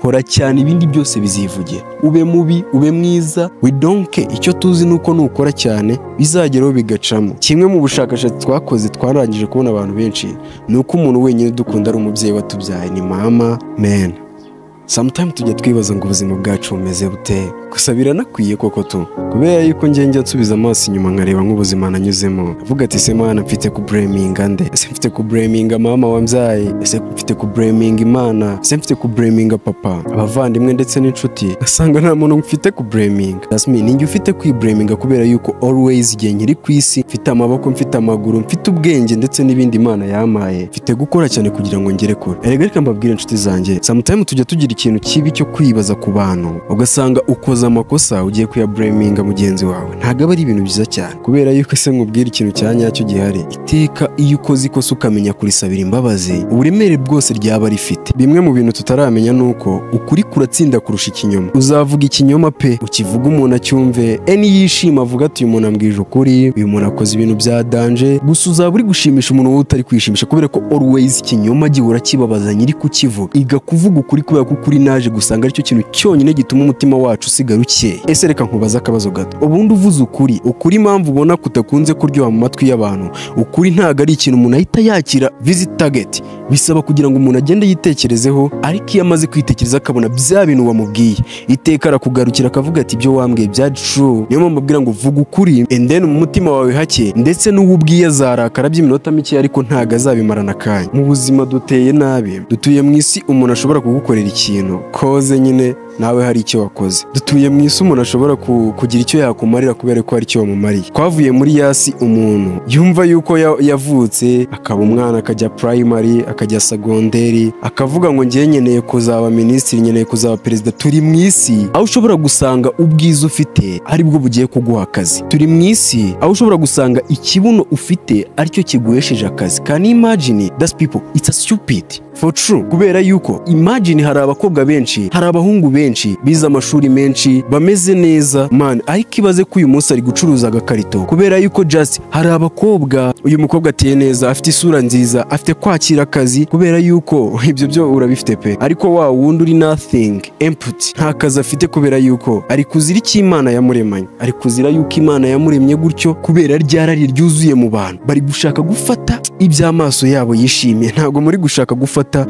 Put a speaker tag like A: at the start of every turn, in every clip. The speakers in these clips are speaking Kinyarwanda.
A: kora cyane ibindi byose bizivugira ube mubi ube mwiza widonke icyo tuzi ni uko nukora cyane bizageraho bigacamo kimwe mu bushakashatsi twakoze twarangije kubona abantu benshi ni uko umuntu wenyine dukunda ari umubyeyi watubyaye ni mama mena samutayimu tujya twibaza ngo ubuzima bwacu bumeze bute gusa biranakwiye koko tu kubera yuko njya nsubiza amaso inyuma nkareba nk'ubuzima nanyuzemo avuga ati ese mwana mfite kubureminga nde ese mfite kubureminga mama wambyaye ese mfite kubureminga imana ese mfite kubureminga papa abavandimwe ndetse n'inshuti asanga nta muntu mfite kubureminga dasmi ninjye ufite kwibureminga kubera yuko always igihe nkiri ku isi mfite amaboko mfite amaguru mfite ubwenge ndetse n'ibindi imana yamaye mfite gukora cyane kugira ngo ngere kure erega reka mbabwire inshuti zanjye samutayimu tujya tugira ikintu kibi cyo kwibaza ku bantu ugasanga ukoze amakosa ugiye kuyabureminga mugenzi wawe ntabwo aba ari ibintu byiza cyane kubera yuko ese nkubwira ikintu cya nyacyo gihari iteka iyo ukoze ikosa ukamenya kurisabira imbabazi uburemere bwose ryaba rifite bimwe mu bintu tutaramenya ni uko ukuri kuratsinda kurusha ikinyoma uzavuga ikinyoma pe ukivuga umuntu acyumve eni yishima avuga ati uyu muntu ambwije ukuri uyu muntu akoze ibintu bya danje gusa uzaba uri gushimisha umuntu wowe utari kwishimisha kubera ko always ikinyoma gihora kibabaza nyiri kukivuga iga kuvuga ukuri kubera ko ukuri naje gusanga aricyo kintu cyonyine gituma umutima wacu usigara ukeye ese reka nkubaze akabazo gato ubundi uvuze ukuri ukuri impamvu ubona kudakunze kuryoha mu matwi y'abantu ukuri ntabwo ari ikintu umuntu ahita yakira visit target bisaba kugira ngo umuntu agende yitekerezeho ariko iyo amaze kwitekereza akabona bya bintu wamubwiye iteka arakugarukira akavuga ati ibyo wambwiye bya true niyo mpamvu mbabwira ngo vuga ukuri and then mu mutima wawe hake ndetse n'uwo ubwiye azarakara by'iminota mike ariko ntabwo azabimarana akanya mu buzima duteye nabi dutuye mu isi umuntu ashobora kugukorera ikintu koze nyine nawe hari icyo wakoze dutuye mu isi umuntu ashobora kugira icyo yakumarira kubera ko hari icyo wamumariye twavuye muri yasi umuntu yumva yuko yavutse akaba umwana akajya primary akajya segonderi akavuga ngo ngiye nkeneye kuzaba minisitiri nkeneye kuzaba perezida turi mu isi aho ushobora gusanga ubwiza ufite aribwo bugiye kuguha akazi turi mu isi aho ushobora gusanga ikibuno ufite aricyo kiguhesheje akazi can imagine that's people it's a stupid for true kubera yuko imagine hari abakobwa benshi hari abahungu benshi benshi bize amashuri menshi bameze neza man ariko ibaze ko uyu munsi ari gucuruza agakarito kubera yuko just hari abakobwa uyu mukobwa ateye neza afite isura nziza afite kwakira akazi kubera yuko ibyo byo urabifite pe ariko wa wundi uri nothing empty nta kazi afite kubera yuko ari kuzira icyo imana yamuremanye ari kuzira yuko imana yamuremye gutyo kubera ryarari ryuzuye mu bantu bari gushaka gufata iby'amaso yabo yishimiye ntabwo muri gushaka gufata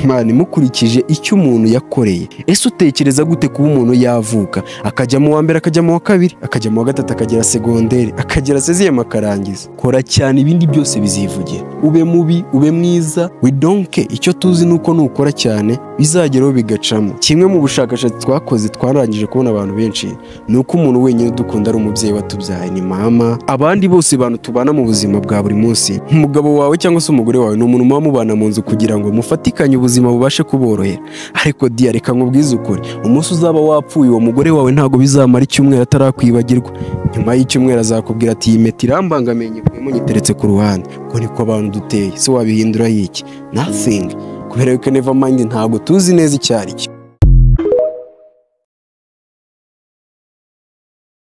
A: mani mukurikije icyo umuntu yakoreye ese utekereza gute kuba umuntu yavuka akajya mu wa mbere akajya mu wa kabiri akajya mu wa gatatu akagera segonderi akagera seziyemu akarangiza kora cyane ibindi byose bizivugira ube mubi ube mwiza widonke icyo tuzi ni uko nukora cyane bizageraho bigacamo kimwe mu bushakashatsi twakoze twarangije kubona abantu benshi ni uko umuntu wenyine dukunda ari umubyeyi watubyaye ni mama abandi bose bantu tubana mu buzima bwa buri munsi umugabo wawe cyangwa se umugore wawe ni umuntu muba mubana mu nzu kugira ngo mufatikanye ubuzima bubashe kuborohera ariko diya reka nkubwize ukuri umunsi uzaba wapfuye uwo mugore wawe ntabwo bizamara icyumweru atarakwibagirwa nyuma y'icyumweru azakubwira ati iyi meti irambangamiye nyibwe munyiteretse ku ruhande ngo niko abantu duteye se wabihindura yiki nothing kubera yuko neva mayindi ntabwo tuzi neza icyo ari cyo